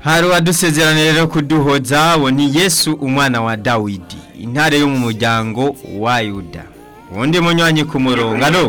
hari uwadusezeranira rero kuduhoza wo ni yesu umwana wa dawidi intare yo mu muryango wa yuda ubundi munywanyi ku murongo alo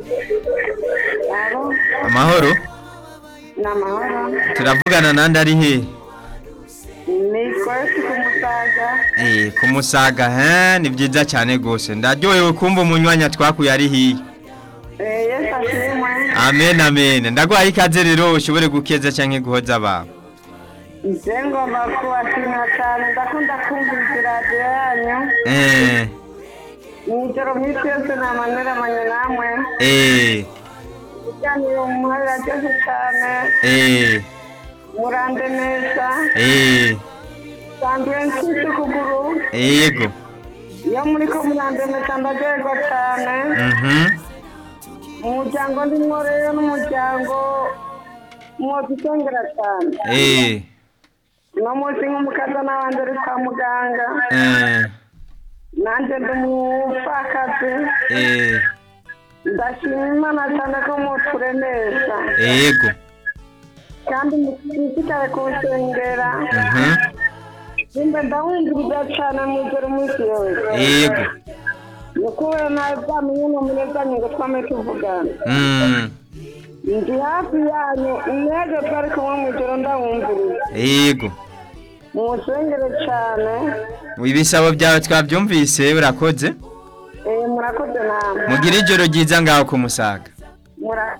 Alo, amahoro ni amahoro. turavugana nandi ari he Ni Kwesi ku Musaga. Eh, ku musaga he ni byiza cyane rwose ndaryohewe kumva umunywanyi twakuye ari hiya Eh, Yesu ashimwe. amen amen ndaguhaye ikaze rero ushobore gukeza cyangwa guhoza abantu Nje ngomba kubashimira cyane ndakunda kumviriza radiyo yanyu. eh Mw'ijoro mw'isi yose namaneramanye namwe. eh Ikiganiro muhaye radiyo cyane. eh Murande neza. eh Sanzwe mfite ukuguru. yego Iyo muri ko murande neza ndaryoherwa cyane. mhm Umuryango ndimwo rero n'umuryango mwozitongera cyane. eh uno munsi nk'umukaza n'abandi uri kwa muganga eh nanjye ndi umupfakazi eh ndashima imana cyane ko muturemesha yego kandi mushishikare kunsengera mhm nimba ndawumviriza cyane mu ijoro umunsi yose yego ni kubera nawe bwamenye no munezanye ngo twame tuvugana mm ndi hafi yanyu mwebwe twari kumwe mu ijoro ndawumviriza yego munsengere cyane ibisabo byawe twabyumvise urakoze eh, murakoze namwe mugire ijoro ryiza ngaho ku musaga Mura-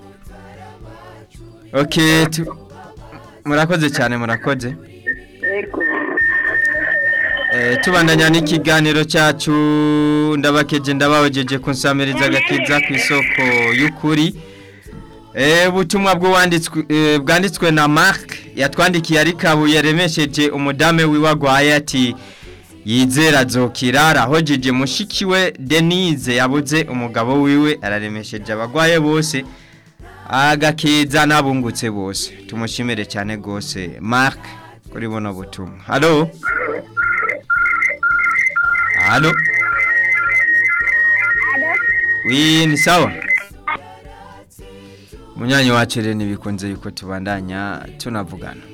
okay tu- murakoze cyane murakoze yego Eh, tubandanya n'ikiganiro cyacu ndabakeje ndababajeje kunsamiriza agakiza ku isoko y'ukuri Eh, ubutumwa bw'uwanditswe eh, bwanditswe na Mark yatwandikiye ari kabuye remesheje umudame wiwe agwaye ati yizera azokira arahojeje mushiki we Denise yabuze umugabo wiwe araremesheje abagwaye bose agakiza n'abungutse bose tumushimire cyane gose Mark kuri buno butumwa Hallo Halo? Oui, ni sawa? Munyanyi wacu rero ntibikunze yuko tubandanya tunavugana.